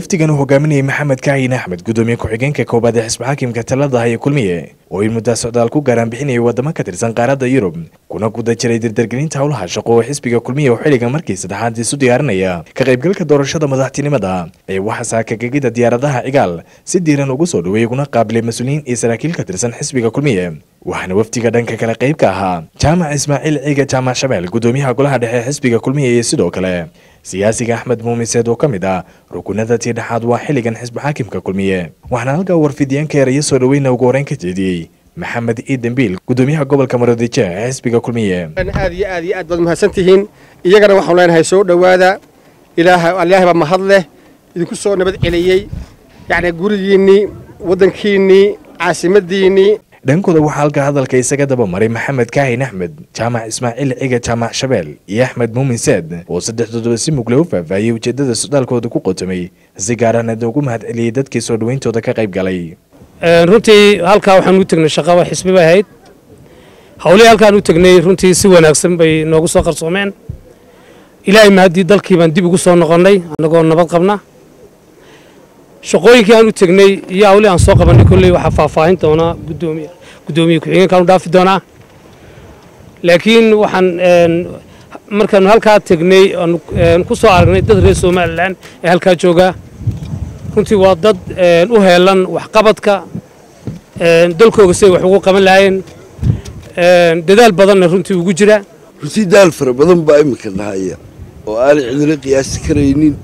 wafdigan uu hogaaminayay maxamed kaahin axmed gudoomiye ku-xigeenka koobaad ee xisbi xaakimka talada haya kulmiye oo in muddaa socdaal ku gaaraan bixinayay wadamo ka tirsan qaaradda yurub kuna guda jiray dirdargelinta howlaha shaqo oo xisbiga kulmiye oo xilligan markii saddexaad isu diyaarinaya ka qaybgalka doorashada madaxtinimada ee waxaa saakagegida diyaaradaha cigaal si diiran ugu soo dhaweeyay uguna qaabilay mas-uuliyiin iyo saraakiil ka tirsan xisbiga kulmiye waxaana wafdiga dhanka kale qayb ka ahaa jaamac ismaaciil ciiga jaamac shabeel gudoomiyaha golaha dhexe ee xisbiga kulmiye iyo sidoo kale siyaasiga axmed muumiseed oo ka mid ah rukunada tii dhexaad waa xilligan xisbi xaakimka kulmiye waxaana halkaa warfidyaanka eraya soo dhaweyna ugu horeyn ka jeediyey maxamed iidambiil gudoomiyaha gobolka maroodijo ee xisbiga kulmiye aad iyo aad iyo aad baad mahadsan tihiin iyagana waxaanu leenahay soo dhowaada ilaahay baa mahad leh idinku soo nabad celiyey yacni gurigiinnii waddankiinnii caasimadiinnii dhankooda waxaa halka hadalka isaga daba maray maxamed kaahin axmed jaamac ismaaciil ciga jaamac shabeel iyo axmed muumin seed oo saddexdooduba si mugle u faahfaahiyey ujeedada socdaalkooda ku qotomay si gaarana ugu mahad celiyey dadkii soo dhaweyntooda ka qayb galay runtii halkaa waxaan u tegnay shaqaba xisbi bay ahayd hawlihii halkaan u tegnay runtii si wanaagsan bay noogu soo qarsoomeen ilaahay mahaddii dalkii baan dib ugu soo noqonnay annagoo nabad qabna shaqooyinkii aan u tegnay iyo hawlihii aan soo qabannay kolley waxaa faahfaahin doonaa gudoomiye gudoomiye ku-xigeenkaan u dhaafi doonaa laakiin waxaan markaanu halkaa tegnay aanu ku soo aragnay dad reer somalilan ee halkaa jooga runtii waa dad u heelan waxqabadka dalkooga siday wax ugu qaban lahaayeen dadaal badanna runtii ugu jira runtii daal fara badan baa iminka dhahaya oo aanay cidina qiyaasi karaynin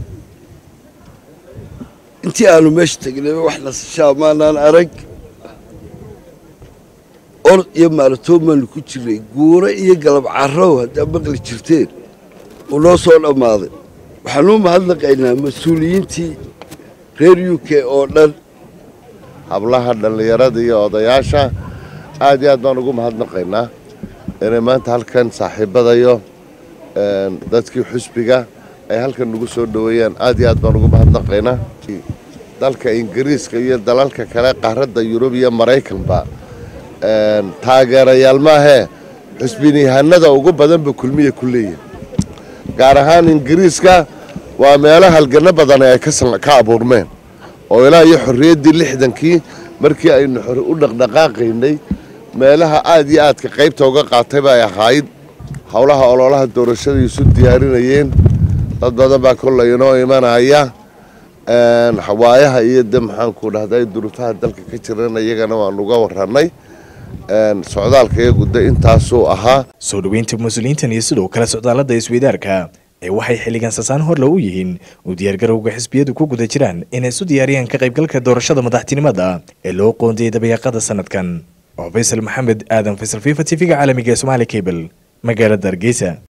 intii aanu meesha tegnayba wax nasashaa maanaan arag orod iyo maalatoon baanu ku jirnay guuro iyo galab carrow haddaa maqli jirteen uu noo soo dhammaaday waxaanuu mahadnaqaynaa mas-uuliyiintii reer u k oo dhan hablaha dhallinyarada iyo odayaasha aad iyo aad baan ugu mahadnaqaynaa inay maanta halkan saaxiibadayo dadkii xusbiga ay halkan nagu soo dhoweeyaan aad iyo aad baan ugu mahadnaqaynaa dalka ingiriiska iyo dalalka kale qaaradda yurub iyo maraykanba taageerayaal maahee xusbiniyahanada ugu badanba kulmiya ku leeyihin gaar ahaan ingiriiska waa meelo halgano badan ay ka abuurmeen oo ilaa iyo xorriyaddii lixdankii markii aynu u dhaqdhaqaaqaynay meelaha aad iyo aadka qaybta uga qaatay bay ahayd howlaha ololaha doorashada isu diyaarinayeen dad badan baa kollay inoo imanaya waayaha iyo de maxaanku dhahday duruufaha dalka ka jirana iyagana waanu uga warannay socdaalka iyagu de intaasuu ahaa soo dhoweynta mas-uuliyiintan iyo sidoo kale socdaalada isweydaarka ee waxay xilligan sasaan horle u yihiin u diyaargarowga xisbiyadu ku guda jiraan inay isu diyaariyaan ka qaybgalka doorashada madaxtinimada ee loo qoondiyey dabayaaqada sanadkan oo faysal maxamed aadan faysal fifa t v-ga caalamiga ee somaali cable magaalada hargeysa